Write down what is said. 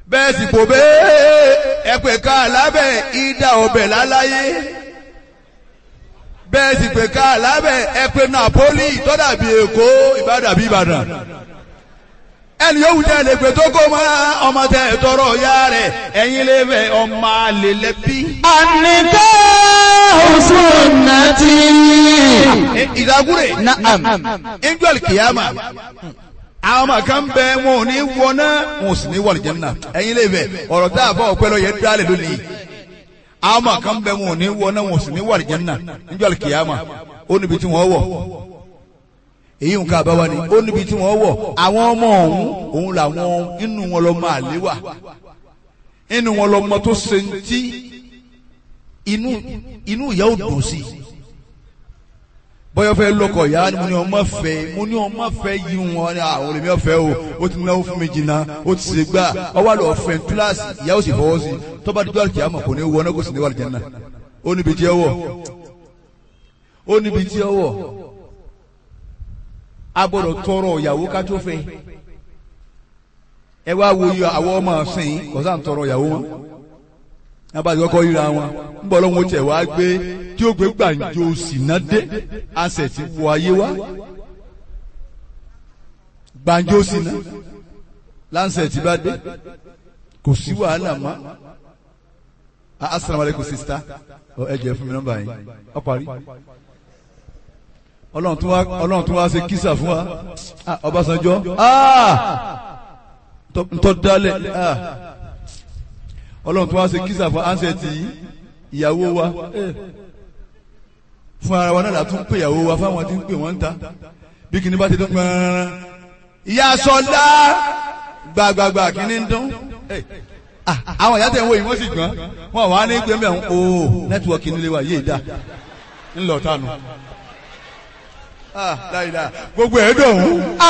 bẹ́ẹ̀ sì kò bẹ́ẹ̀ ẹ pè ká lábẹ́ ìdá ọbẹ̀ láláyé bẹ́ẹ̀ sì pè ká lábẹ́ ẹ pè Napoli tọ́dàbí Èkó Ìbàdàbí Ìbàdàn ẹni yóò wù jẹ́ lè pè tó kó mọ́ ọmọ tẹ tọrọ ya rẹ̀ ẹ̀yin lè fẹ́ ọmọ àlè lẹ́bí. النكاح سنتي ìdágúrè نعم angel kìyàmà àwọn ọmọ kan bẹ wọn ò ní wọná wọn ò sì ní wọ àlùjánnà ẹ̀yin lè fẹ́ ọ̀rọ̀ tá a fọ ọpẹlọ yẹn dálẹ lónìí àwọn ọmọ kan bẹ wọn ò ní wọná wọn ò sì ní wọ àlùjánnà angel kìyàmà ó níbi tí wọn wọ èyí nǹkan àbáwá ni ó níbi tí wọ́n wọ̀ àwọn ọmọ ọ̀hún òun làwọn inú wọn lọ máa lé wà inú wọn lọ mọ tó ṣe ń tí inú inú ìyá ò dùn sí bọ́yọ̀ fẹ́ lọ́kọ̀ ìyá ni mo ní ọmọ fẹ́ mo ní ọmọ fẹ́ yí wọn ní àwọn olèmí ọ̀fẹ́ o ó ti náwó fún mi jìnnà ó ti ṣe gbà ọwọ́ àlọ́ ọ̀fẹ́ kíláàsì ìyá ò sì fọwọ́ sí tọ́ba dídú àlùkìyà mọ̀ kò ní wọ ọ́nà kò sì ní wà lìjẹ́ náà ó níbi tí ẹ wọ̀ ó níbi tí ẹ wọ̀ a gbọ́dọ̀ tọrọ ìyàwó ká tó fẹ́ ẹ wá wo iye àwọn ọmọ ọsìn kọsá ń tọrọ ìyàwó wọn nígbà tí kọ́kọ́ ríra wọn ń bọ̀ lọ́wọ́ tẹ̀ wá gbé tí ó gbé gbàǹjo sínà dé àṣẹ ti wọ ayé wá gbàǹjo sínà láǹṣẹ̀ tí bá dé kò sí wàhálà mọ́ asalaamualeykum sista ẹ jẹ́ fún mi nọ́mbà yín ọ parí ọlọ́run tún wá ọlọ́run tún wá ṣe kísà fún wa ah ọbásanjọ́ ah ntọ́ dálẹ̀ ah ọlọ́run tún wá ṣe kísà fún ansẹ̀tì ìyàwó wa eh. fún ara wa náà la tún pè ìyàwó wa fáwọn tí ń pè wọ́n ń ta bí kìíní bá ti dún gbọ́nrán ìyá sọlá gbàgbàgbà kìíní ń dún eh. ah àwọn ìyá tẹ̀ ń wo yìí wọ́n sì gbọ́n wọn wà ní gbẹ́mẹ̀ ọ̀hún o nẹ́tíwọ̀kì nílé wa yéé dá ńlọ tánu. Ah, láìláà gbogbo ẹ̀ dùn.